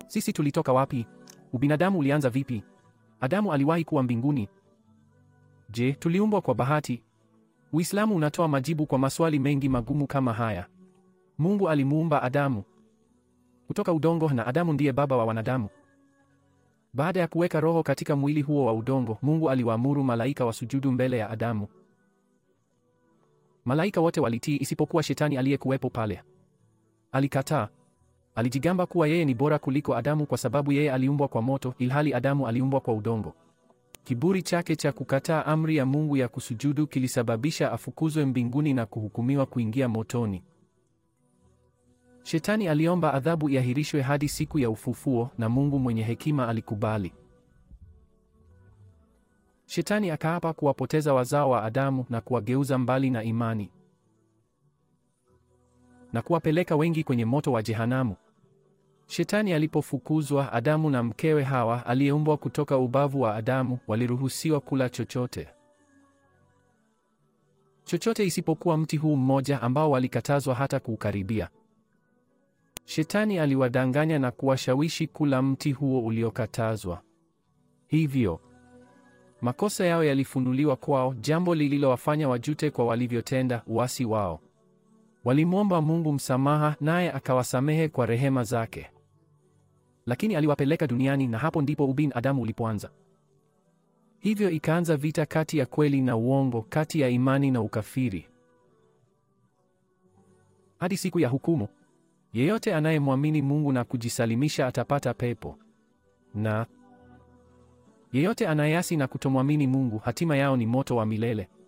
Sisi tulitoka wapi? Ubinadamu ulianza vipi? Adamu aliwahi kuwa mbinguni? Je, tuliumbwa kwa bahati? Uislamu unatoa majibu kwa maswali mengi magumu kama haya. Mungu alimuumba Adamu kutoka udongo na Adamu ndiye baba wa wanadamu. Baada ya kuweka roho katika mwili huo wa udongo, Mungu aliwaamuru malaika wasujudu mbele ya Adamu. Malaika wote walitii isipokuwa Shetani aliyekuwepo pale. Alikataa. Alijigamba kuwa yeye ni bora kuliko Adamu kwa sababu yeye aliumbwa kwa moto ilhali Adamu aliumbwa kwa udongo. Kiburi chake cha kukataa amri ya Mungu ya kusujudu kilisababisha afukuzwe mbinguni na kuhukumiwa kuingia motoni. Shetani aliomba adhabu iahirishwe hadi siku ya ufufuo na Mungu mwenye hekima alikubali. Shetani akaapa kuwapoteza wazao wa Adamu na kuwageuza mbali na imani na kuwapeleka wengi kwenye moto wa jehanamu. Shetani alipofukuzwa, Adamu na mkewe Hawa aliyeumbwa kutoka ubavu wa Adamu waliruhusiwa kula chochote chochote isipokuwa mti huu mmoja ambao walikatazwa hata kuukaribia. Shetani aliwadanganya na kuwashawishi kula mti huo uliokatazwa. Hivyo makosa yao yalifunuliwa kwao, jambo lililowafanya wajute kwa walivyotenda uasi wao. Walimwomba Mungu msamaha, naye akawasamehe kwa rehema zake, lakini aliwapeleka duniani, na hapo ndipo ubin Adamu ulipoanza. Hivyo ikaanza vita kati ya kweli na uongo, kati ya imani na ukafiri, hadi siku ya hukumu. Yeyote anayemwamini Mungu na kujisalimisha atapata pepo, na yeyote anayeasi na kutomwamini Mungu, hatima yao ni moto wa milele.